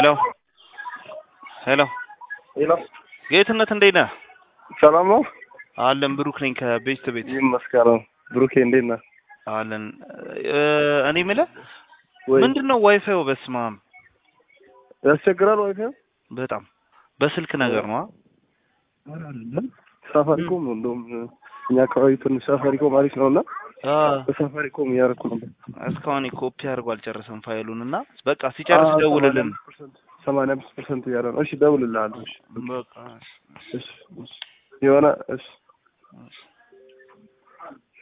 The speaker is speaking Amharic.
ሄሎ ሄሎ ሄሎ ጌትነት እንዴት ነህ? ሰላም ነው? አለን ብሩክ ነኝ ከቤስት ቤት ይመስገን። ብሩኬ እንዴት ነህ? አለን። እ እኔ የምልህ ወይ ምንድን ነው ዋይፋዩ? በስመ አብ ያስቸግራል ዋይፋይ? በጣም በስልክ ነገር ነው። ሳፋሪኮም ነው እንደውም እኛ አካባቢ ትንሽ ሳፋሪኮም አሪፍ ነው እና አ በሳፋሪኮም እያደረኩ ነበር። እስካሁን ኮፒ አድርጎ አልጨረሰም ፋይሉን እና በቃ ሲጨርስ ደውልልን። ሰማንያ አምስት ፐርሰንት እያለ ነው። እሺ እደውልልሃለሁ። እሺ በቃ እሺ እሺ የሆነ እሺ እሺ